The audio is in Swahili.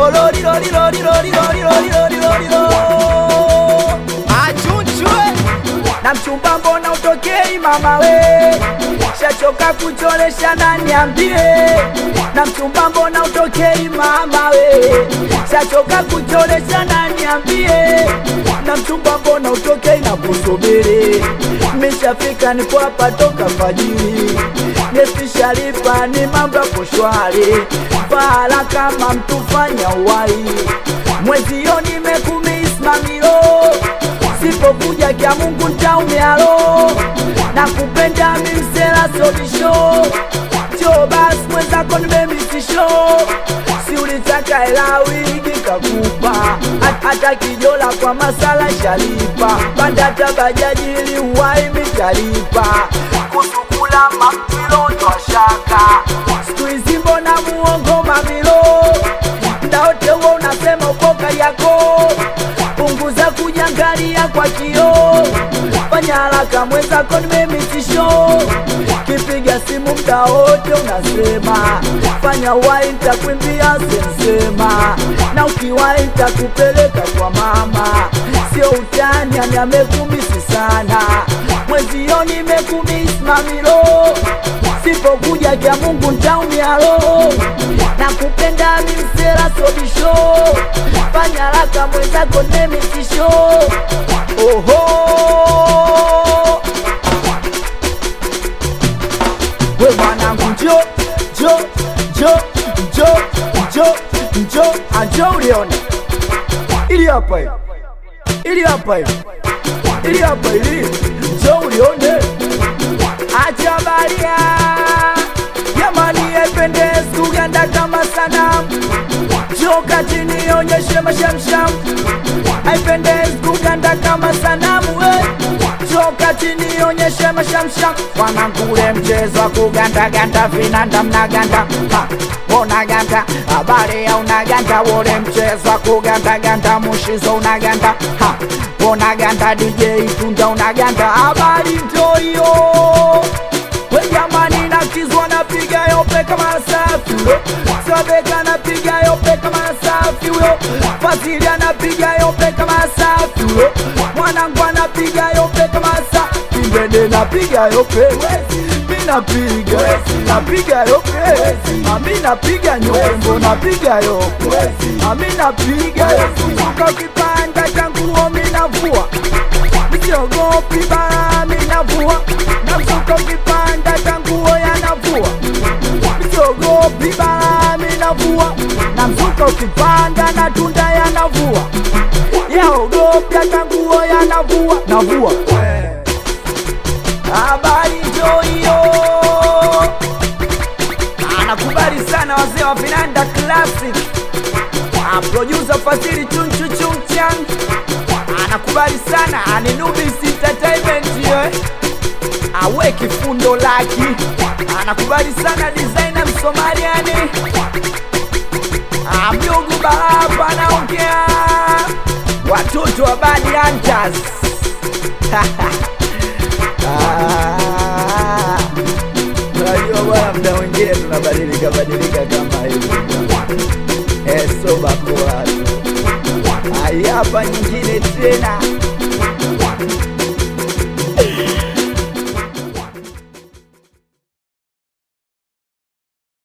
lolo lilo lilo lilo lilo lilo lilo lilo lilo Achunchwe na mchumba mbona utokei mama we shachoka kucholesha na niambie na mchumba mbona utokei mama we shachoka kucholesha na niambie na mchumba mbona utokei na kusubiri mishafika nipo hapa toka fajiri nestishalipa ni mambo yapo shwari pahala kama mtufanya uwai mwezio nimekumismamilo sipokuja kya Mungu ntaumyalo na kupenda mimsela sobisho cho basi mwenzako nimemisisho si ulitaka hela wigi kakupa Hat- hata kijola kwa masala shalipa pandata bajaji ili uwai mitalipa kusukula mamilo twashaka siku hizi mbona muongo mamilo ndaote huo unasema ukoka yako punguza kujangalia kwa kio fanya haraka mwenzako nimemitisho kipiga simu mda wote unasema fanya wai ntakwimbia sensema na ukiwai ntakupeleka kwa mama sio utani ani amekumisi sana mwezio nimekumisi mamilo sipokuja kya mungu ntaumia roho na kupenda mimsela sobisho fanya haraka mwenzako nemitisho oho we mwanangu njo njo njo njo njo njo anjo ulione ili hapa hivi ili hapa hivi ili hapa ili njo ulione acha baria jamani ependezi kuganda kama sanamu joka chini onyeshe mashamsham haipendezi kuganda kama sanamu we joka chini onyeshe mashamsham wanangule mchezo wa kugandaganda vinanda mnaganda Ha, unaganda habari ya unaganda wole mchezo wa kugandaganda mushizo unaganda Ha, unaganda dj tunda unaganda habari ntoyo we jamani nakizwa napiga yope kama safi huyo sabeka napiga yope kama safi huyo fazili anapiga yope kama safi huyo mwanangu anapiga yope kama safi mbende napiga yope mi napiga napiga yope ami napiga nyombo napiga yope ami napiga kutoka kipanda cha nguo mi navua misiogopi bara minavua namsuka ukipanda tanguo yanavua misiogopi bara minavua namsuka ukipanda na tunda yanavua yaogopya tanguo yanavua navua habari njo hiyo anakubali sana wazee wa vinanda classic Ah, producer Fadhili chunchu chumchan anakubali sana aninubis entertainment ye awe kifundo laki anakubali sana designer msomaliani amjugu baraba anaongea watoto wa bad hunters Ah, unajua bwana mda mwingine tunabadilika badilika kama hivi esobakoa hapa nyingine tena